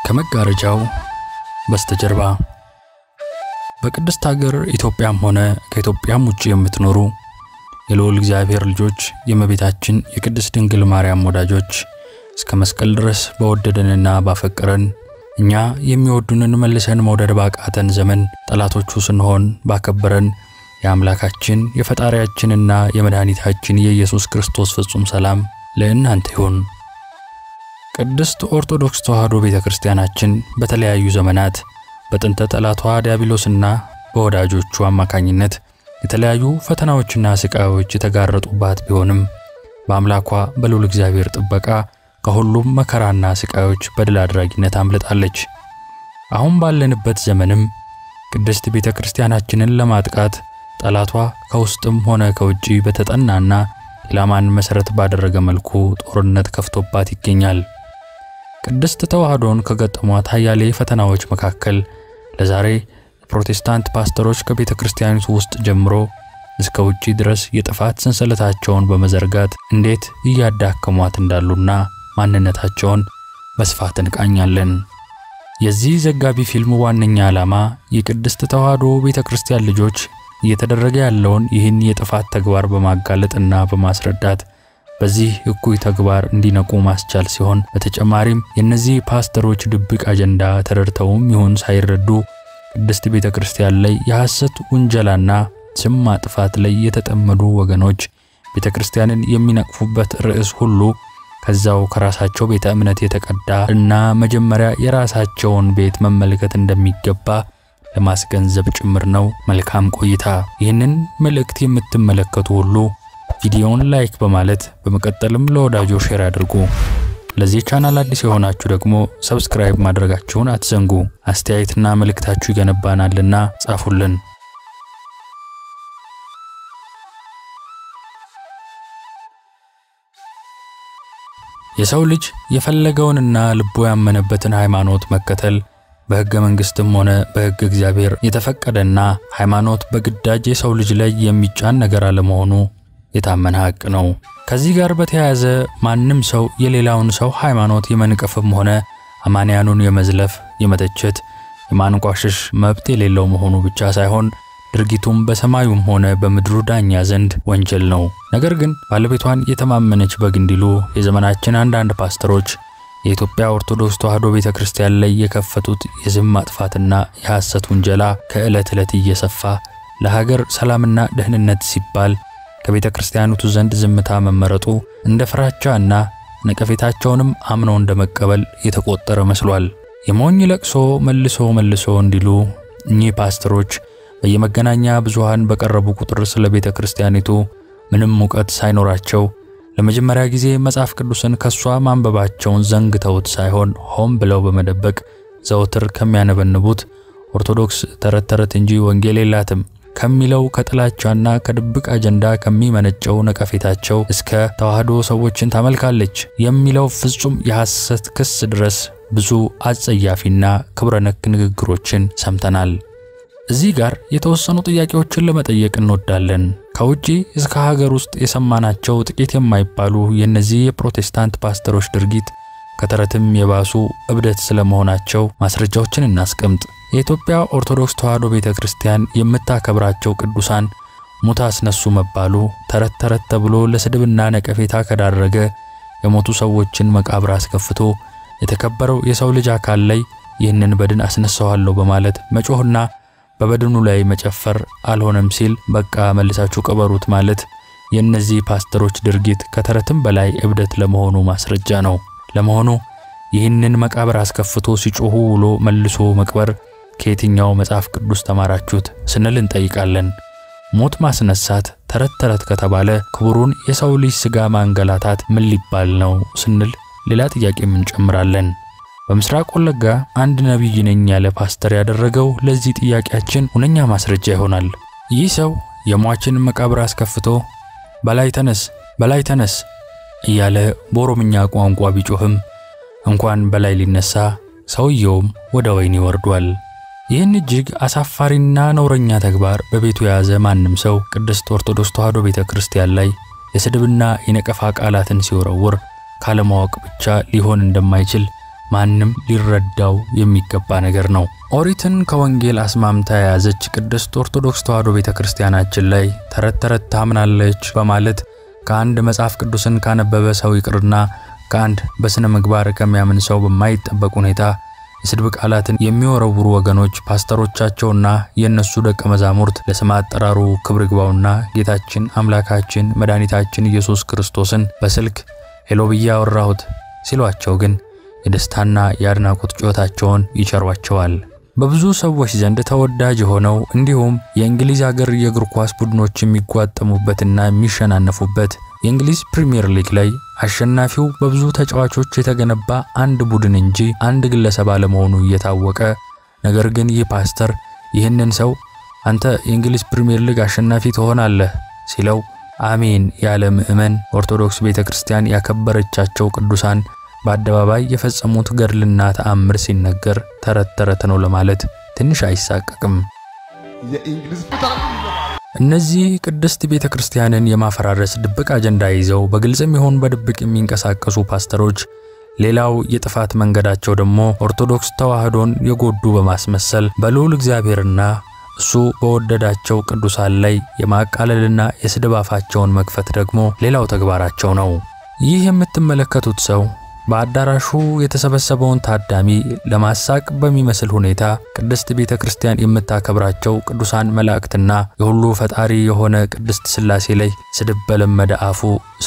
ከመጋረጃው በስተጀርባ በቅድስት ሀገር ኢትዮጵያም ሆነ ከኢትዮጵያም ውጭ የምትኖሩ የልዑል እግዚአብሔር ልጆች የእመቤታችን የቅድስት ድንግል ማርያም ወዳጆች እስከ መስቀል ድረስ በወደደንና ባፈቀረን እኛ የሚወዱንን መልሰን መውደድ ባቃተን ዘመን ጠላቶቹ ስንሆን ባከበረን የአምላካችን የፈጣሪያችንና የመድኃኒታችን የኢየሱስ ክርስቶስ ፍጹም ሰላም ለእናንተ ይሁን። ቅድስት ኦርቶዶክስ ተዋሕዶ ቤተ ክርስቲያናችን በተለያዩ ዘመናት በጥንተ ጠላቷ ዲያብሎስና በወዳጆቹ አማካኝነት የተለያዩ ፈተናዎችና ስቃዮች የተጋረጡባት ቢሆንም በአምላኳ በልዑል እግዚአብሔር ጥበቃ ከሁሉም መከራና ስቃዮች በድል አድራጊነት አምልጣለች። አሁን ባለንበት ዘመንም ቅድስት ቤተ ክርስቲያናችንን ለማጥቃት ጠላቷ ከውስጥም ሆነ ከውጪ በተጠናና ኢላማን መሠረት ባደረገ መልኩ ጦርነት ከፍቶባት ይገኛል። ቅድስት ተዋሕዶን ከገጠሟት አያሌ ፈተናዎች መካከል ለዛሬ የፕሮቴስታንት ፓስተሮች ከቤተ ክርስቲያኒቱ ውስጥ ጀምሮ እስከ ውጪ ድረስ የጥፋት ሰንሰለታቸውን በመዘርጋት እንዴት እያዳከሟት እንዳሉና ማንነታቸውን በስፋት እንቃኛለን። የዚህ ዘጋቢ ፊልም ዋነኛ ዓላማ የቅድስት ተዋሕዶ ቤተ ክርስቲያን ልጆች እየተደረገ ያለውን ይህን የጥፋት ተግባር በማጋለጥና በማስረዳት በዚህ እኩይ ተግባር እንዲነቁ ማስቻል ሲሆን በተጨማሪም የእነዚህ ፓስተሮች ድብቅ አጀንዳ ተረድተውም ይሁን ሳይረዱ ቅድስት ቤተ ክርስቲያን ላይ የሐሰት ውንጀላና ስም ማጥፋት ላይ የተጠመዱ ወገኖች ቤተ ክርስቲያንን የሚነቅፉበት ርዕስ ሁሉ ከዛው ከራሳቸው ቤተ እምነት የተቀዳ እና መጀመሪያ የራሳቸውን ቤት መመልከት እንደሚገባ ለማስገንዘብ ጭምር ነው። መልካም ቆይታ። ይህንን መልእክት የምትመለከቱ ሁሉ ቪዲዮውን ላይክ በማለት በመቀጠልም ለወዳጆ ሼር አድርጉ። ለዚህ ቻናል አዲስ የሆናችሁ ደግሞ ሰብስክራይብ ማድረጋችሁን አትዘንጉ። አስተያየትና መልእክታችሁ ይገነባናልና ጻፉልን። የሰው ልጅ የፈለገውንና ልቡ ያመነበትን ሃይማኖት መከተል በሕገ መንግሥትም ሆነ በሕገ እግዚአብሔር የተፈቀደና ሃይማኖት በግዳጅ የሰው ልጅ ላይ የሚጫን ነገር አለመሆኑ የታመነ ሐቅ ነው። ከዚህ ጋር በተያያዘ ማንም ሰው የሌላውን ሰው ሃይማኖት የመንቀፍም ሆነ አማንያኑን የመዝለፍ፣ የመተቸት፣ የማንቋሸሽ መብት የሌለው መሆኑ ብቻ ሳይሆን ድርጊቱም በሰማዩም ሆነ በምድሩ ዳኛ ዘንድ ወንጀል ነው። ነገር ግን ባለቤቷን የተማመነች በግ እንዲሉ የዘመናችን አንዳንድ ፓስተሮች የኢትዮጵያ ኦርቶዶክስ ተዋሕዶ ቤተ ክርስቲያን ላይ የከፈቱት የስም ማጥፋትና የሐሰት ውንጀላ ከዕለት ዕለት እየሰፋ ለሀገር ሰላምና ደህንነት ሲባል ከቤተ ክርስቲያኒቱ ዘንድ ዝምታ መመረጡ እንደ ፍራቻ እና ነቀፌታቸውንም አምኖ እንደ መቀበል የተቆጠረ መስሏል። የሞኝ ለቅሶ መልሶ መልሶ እንዲሉ እኚህ ፓስተሮች በየመገናኛ ብዙሃን በቀረቡ ቁጥር ስለ ቤተ ክርስቲያኒቱ ምንም እውቀት ሳይኖራቸው ለመጀመሪያ ጊዜ መጽሐፍ ቅዱስን ከሷ ማንበባቸውን ዘንግተውት ሳይሆን ሆን ብለው በመደበቅ ዘወትር ከሚያነበንቡት ኦርቶዶክስ ተረት ተረት እንጂ ወንጌል የላትም ከሚለው ከጥላቻና ከድብቅ አጀንዳ ከሚመነጨው ነቀፌታቸው እስከ ተዋሕዶ ሰዎችን ታመልካለች የሚለው ፍጹም የሐሰት ክስ ድረስ ብዙ አጸያፊና ክብረ ነክ ንግግሮችን ሰምተናል። እዚህ ጋር የተወሰኑ ጥያቄዎችን ለመጠየቅ እንወዳለን። ከውጪ እስከ ሀገር ውስጥ የሰማናቸው ጥቂት የማይባሉ የእነዚህ የፕሮቴስታንት ፓስተሮች ድርጊት ከተረትም የባሱ እብደት ስለመሆናቸው ማስረጃዎችን እናስቀምጥ። የኢትዮጵያ ኦርቶዶክስ ተዋሕዶ ቤተ ክርስቲያን የምታከብራቸው ቅዱሳን ሙት አስነሱ መባሉ ተረት ተረት ተብሎ ለስድብና ነቀፌታ ከዳረገ የሞቱ ሰዎችን መቃብር አስከፍቶ የተከበረው የሰው ልጅ አካል ላይ ይህንን በድን አስነሳዋለሁ በማለት መጮህና በበድኑ ላይ መጨፈር አልሆነም ሲል በቃ መልሳችሁ ቀበሩት ማለት የእነዚህ ፓስተሮች ድርጊት ከተረትም በላይ እብደት ለመሆኑ ማስረጃ ነው። ለመሆኑ ይህንን መቃብር አስከፍቶ ሲጮሁ ውሎ መልሶ መቅበር ከየትኛው መጽሐፍ ቅዱስ ተማራችሁት ስንል እንጠይቃለን። ሞት ማስነሳት ተረት ተረት ከተባለ ክቡሩን የሰው ልጅ ሥጋ ማንገላታት ምን ሊባል ነው ስንል ሌላ ጥያቄም እንጨምራለን። በምስራቅ ወለጋ አንድ ነቢይ ነኝ ያለ ፓስተር ያደረገው ለዚህ ጥያቄያችን ሁነኛ ማስረጃ ይሆናል። ይህ ሰው የሟችን መቃብር አስከፍቶ በላይ ተነስ በላይ ተነስ እያለ በኦሮምኛ ቋንቋ ቢጮህም እንኳን በላይ ሊነሳ ሰውየውም ወደ ወህኒ ወርዷል። ይህን እጅግ አሳፋሪና ነውረኛ ተግባር በቤቱ የያዘ ማንም ሰው ቅድስት ኦርቶዶክስ ተዋሕዶ ቤተ ክርስቲያን ላይ የስድብና የነቀፋ ቃላትን ሲወረውር ካለማወቅ ብቻ ሊሆን እንደማይችል ማንም ሊረዳው የሚገባ ነገር ነው። ኦሪትን ከወንጌል አስማምታ የያዘች ቅድስት ኦርቶዶክስ ተዋሕዶ ቤተ ክርስቲያናችን ላይ ተረት ተረት ታምናለች በማለት ከአንድ መጽሐፍ ቅዱስን ካነበበ ሰው ይቅርና ከአንድ በሥነ ምግባር ከሚያምን ሰው በማይጠበቅ ሁኔታ የስድብ ቃላትን የሚወረውሩ ወገኖች ፓስተሮቻቸውና የእነሱ ደቀ መዛሙርት ለስም አጠራሩ ክብር ይግባውና ጌታችን አምላካችን መድኃኒታችን ኢየሱስ ክርስቶስን በስልክ ሄሎ ብዬ አወራሁት ሲሏቸው ግን የደስታና የአድናቆት ጩኸታቸውን ይቸሯቸዋል። በብዙ ሰዎች ዘንድ ተወዳጅ የሆነው እንዲሁም የእንግሊዝ አገር የእግር ኳስ ቡድኖች የሚጓጠሙበትና የሚሸናነፉበት የእንግሊዝ ፕሪምየር ሊግ ላይ አሸናፊው በብዙ ተጫዋቾች የተገነባ አንድ ቡድን እንጂ አንድ ግለሰብ አለመሆኑ እየታወቀ ነገር ግን ይህ ፓስተር ይህንን ሰው አንተ የእንግሊዝ ፕሪምየር ሊግ አሸናፊ ትሆናለህ ሲለው አሜን ያለ ምዕመን ኦርቶዶክስ ቤተ ክርስቲያን ያከበረቻቸው ቅዱሳን በአደባባይ የፈጸሙት ገድልና ተአምር ሲነገር ተረት ተረት ነው ለማለት ትንሽ አይሳቀቅም። እነዚህ ቅድስት ቤተ ክርስቲያንን የማፈራረስ ድብቅ አጀንዳ ይዘው በግልጽም ይሁን በድብቅ የሚንቀሳቀሱ ፓስተሮች ሌላው የጥፋት መንገዳቸው ደግሞ ኦርቶዶክስ ተዋሕዶን የጎዱ በማስመሰል በልዑል እግዚአብሔርና እሱ በወደዳቸው ቅዱሳን ላይ የማቃለልና የስድብ አፋቸውን መክፈት ደግሞ ሌላው ተግባራቸው ነው። ይህ የምትመለከቱት ሰው በአዳራሹ የተሰበሰበውን ታዳሚ ለማሳቅ በሚመስል ሁኔታ ቅድስት ቤተ ክርስቲያን የምታከብራቸው ቅዱሳን መላእክትና የሁሉ ፈጣሪ የሆነ ቅድስት ሥላሴ ላይ ስድብ በለመደ አፉ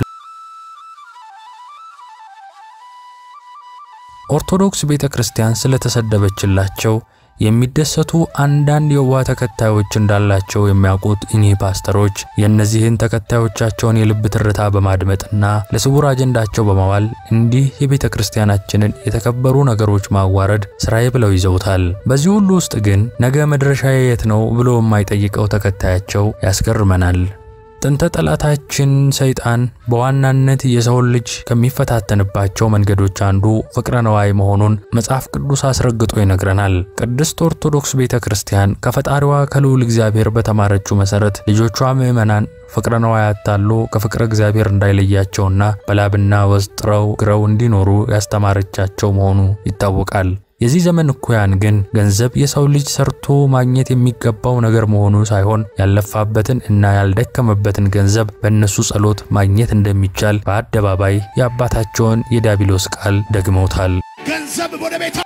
ኦርቶዶክስ ቤተ ክርስቲያን ስለተሰደበችላቸው የሚደሰቱ አንዳንድ የዋህ ተከታዮች እንዳላቸው የሚያውቁት እኚህ ፓስተሮች የእነዚህን ተከታዮቻቸውን የልብ ትርታ በማድመጥና ለስውር አጀንዳቸው በማዋል እንዲህ የቤተ ክርስቲያናችንን የተከበሩ ነገሮች ማዋረድ ስራዬ ብለው ይዘውታል። በዚህ ሁሉ ውስጥ ግን ነገ መድረሻዬ የት ነው ብሎ የማይጠይቀው ተከታያቸው ያስገርመናል። ጥንተ ጠላታችን ሰይጣን በዋናነት የሰውን ልጅ ከሚፈታተንባቸው መንገዶች አንዱ ፍቅረ ነዋይ መሆኑን መጽሐፍ ቅዱስ አስረግጦ ይነግረናል። ቅድስት ኦርቶዶክስ ቤተ ክርስቲያን ከፈጣሪዋ ከልዑል እግዚአብሔር በተማረችው መሠረት ልጆቿ ምዕመናን ፍቅረ ነዋይ አታሎ ከፍቅረ እግዚአብሔር እንዳይለያቸውና በላብና ወዝ ጥረው ግረው እንዲኖሩ ያስተማረቻቸው መሆኑ ይታወቃል። የዚህ ዘመን እኩያን ግን ገንዘብ የሰው ልጅ ሰርቶ ማግኘት የሚገባው ነገር መሆኑ ሳይሆን ያለፋበትን እና ያልደከመበትን ገንዘብ በእነሱ ጸሎት ማግኘት እንደሚቻል በአደባባይ የአባታቸውን የዲያብሎስ ቃል ደግመውታል። ገንዘብ ወደ ቤታ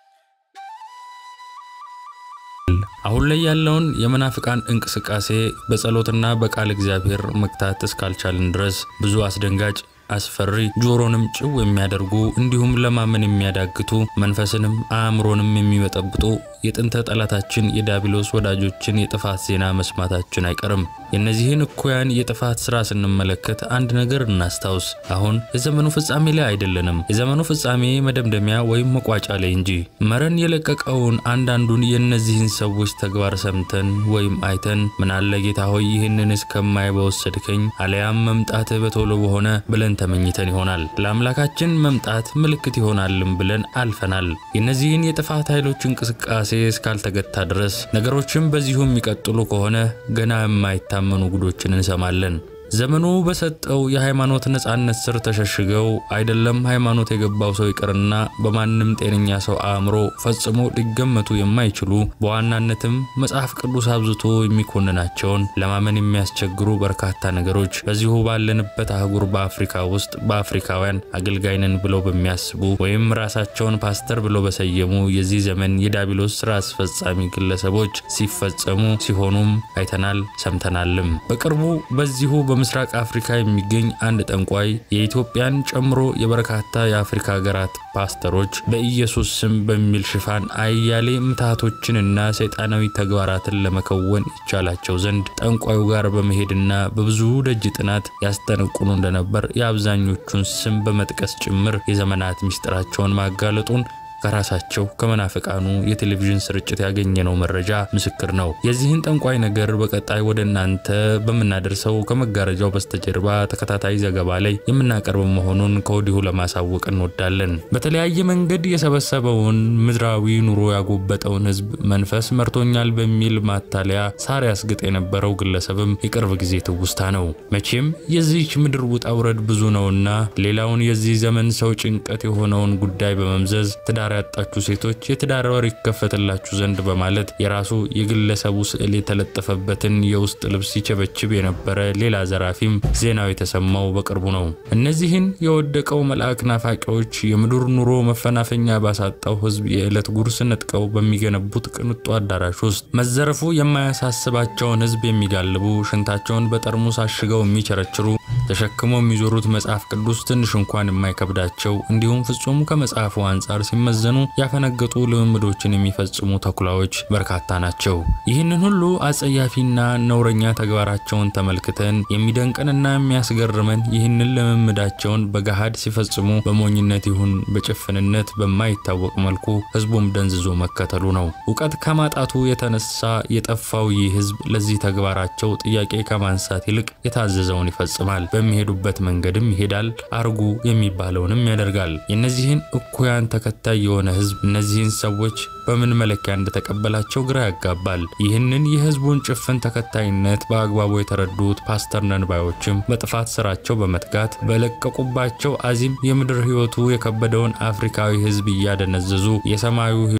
አሁን ላይ ያለውን የመናፍቃን እንቅስቃሴ በጸሎትና በቃል እግዚአብሔር መግታት እስካልቻልን ድረስ ብዙ አስደንጋጭ አስፈሪ ጆሮንም ጭው የሚያደርጉ እንዲሁም ለማመን የሚያዳግቱ መንፈስንም አእምሮንም የሚበጠብጡ የጥንተ ጠላታችን የዲያብሎስ ወዳጆችን የጥፋት ዜና መስማታችን አይቀርም። የእነዚህን እኩያን የጥፋት ሥራ ስንመለከት አንድ ነገር እናስታውስ። አሁን የዘመኑ ፍጻሜ ላይ አይደለንም። የዘመኑ ፍጻሜ መደምደሚያ ወይም መቋጫ ላይ እንጂ። መረን የለቀቀውን አንዳንዱን የእነዚህን ሰዎች ተግባር ሰምተን ወይም አይተን ምናለ ጌታ ሆይ ይህንን እስከማይ በወሰድከኝ አለያም መምጣትህ በቶሎ በሆነ ብለን ተመኝተን ይሆናል። ለአምላካችን መምጣት ምልክት ይሆናልም ብለን አልፈናል። የእነዚህን የጥፋት ኃይሎች እንቅስቃሴ እስካልተገታ ድረስ ነገሮችም በዚሁ የሚቀጥሉ ከሆነ ገና የማይታመኑ ጉዶችን እንሰማለን። ዘመኑ በሰጠው የሃይማኖት ነጻነት ስር ተሸሽገው አይደለም ሃይማኖት የገባው ሰው ይቅርና በማንም ጤነኛ ሰው አእምሮ ፈጽሞ ሊገመቱ የማይችሉ በዋናነትም መጽሐፍ ቅዱስ አብዝቶ የሚኮንናቸውን ለማመን የሚያስቸግሩ በርካታ ነገሮች በዚሁ ባለንበት አህጉር በአፍሪካ ውስጥ በአፍሪካውያን አገልጋይ ነን ብለው በሚያስቡ ወይም ራሳቸውን ፓስተር ብለው በሰየሙ የዚህ ዘመን የዲያብሎስ ስራ አስፈጻሚ ግለሰቦች ሲፈጸሙ ሲሆኑም አይተናል፣ ሰምተናልም። በቅርቡ በዚሁ በምስራቅ አፍሪካ የሚገኝ አንድ ጠንቋይ የኢትዮጵያን ጨምሮ የበርካታ የአፍሪካ ሀገራት ፓስተሮች በኢየሱስ ስም በሚል ሽፋን አያሌ ምትሃቶችንና ሰይጣናዊ ተግባራትን ለመከወን ይቻላቸው ዘንድ ጠንቋዩ ጋር በመሄድና በብዙ ደጅ ጥናት ያስጠነቁኑ እንደነበር የአብዛኞቹን ስም በመጥቀስ ጭምር የዘመናት ምስጢራቸውን ማጋለጡን ከራሳቸው ከመናፍቃኑ የቴሌቪዥን ስርጭት ያገኘነው መረጃ ምስክር ነው። የዚህን ጠንቋይ ነገር በቀጣይ ወደ እናንተ በምናደርሰው ከመጋረጃው በስተጀርባ ተከታታይ ዘገባ ላይ የምናቀርብ መሆኑን ከወዲሁ ለማሳወቅ እንወዳለን። በተለያየ መንገድ የሰበሰበውን ምድራዊ ኑሮ ያጎበጠውን ሕዝብ መንፈስ መርቶኛል በሚል ማታለያ ሳር ያስግጥ የነበረው ግለሰብም የቅርብ ጊዜ ትውስታ ነው። መቼም የዚህች ምድር ውጣ ውረድ ብዙ ነውና ሌላውን የዚህ ዘመን ሰው ጭንቀት የሆነውን ጉዳይ በመምዘዝ ትዳር ያጣችሁ ሴቶች የትዳር በር ይከፈትላችሁ ዘንድ በማለት የራሱ የግለሰቡ ስዕል የተለጠፈበትን የውስጥ ልብስ ይቸበችብ የነበረ ሌላ ዘራፊም ዜናው የተሰማው በቅርቡ ነው። እነዚህን የወደቀው መልአክ ናፋቂዎች የምድር ኑሮ መፈናፈኛ ባሳጣው ሕዝብ የዕለት ጉርስ ነጥቀው በሚገነቡት ቅንጡ አዳራሽ ውስጥ መዘረፉ የማያሳስባቸውን ሕዝብ የሚጋልቡ ሽንታቸውን በጠርሙስ አሽገው የሚቸረችሩ ተሸክመው የሚዞሩት መጽሐፍ ቅዱስ ትንሽ እንኳን የማይከብዳቸው እንዲሁም ፍጹም ከመጽሐፉ አንጻር ሲመዘኑ ያፈነገጡ ልምምዶችን የሚፈጽሙ ተኩላዎች በርካታ ናቸው። ይህንን ሁሉ አጸያፊና ነውረኛ ተግባራቸውን ተመልክተን የሚደንቀንና የሚያስገርመን ይህንን ልምምዳቸውን በገሃድ ሲፈጽሙ በሞኝነት ይሁን በጭፍንነት በማይታወቅ መልኩ ህዝቡም ደንዝዞ መከተሉ ነው። እውቀት ከማጣቱ የተነሳ የጠፋው ይህ ህዝብ ለዚህ ተግባራቸው ጥያቄ ከማንሳት ይልቅ የታዘዘውን ይፈጽማል። በሚሄዱበት መንገድም ይሄዳል። አርጉ የሚባለውንም ያደርጋል። የእነዚህን እኩያን ተከታይ የሆነ ህዝብ እነዚህን ሰዎች በምን መለኪያ እንደተቀበላቸው ግራ ያጋባል። ይህንን የህዝቡን ጭፍን ተከታይነት በአግባቡ የተረዱት ፓስተር ነንባዮችም በጥፋት ስራቸው በመትጋት በለቀቁባቸው አዚም የምድር ህይወቱ የከበደውን አፍሪካዊ ህዝብ እያደነዘዙ የሰማዩ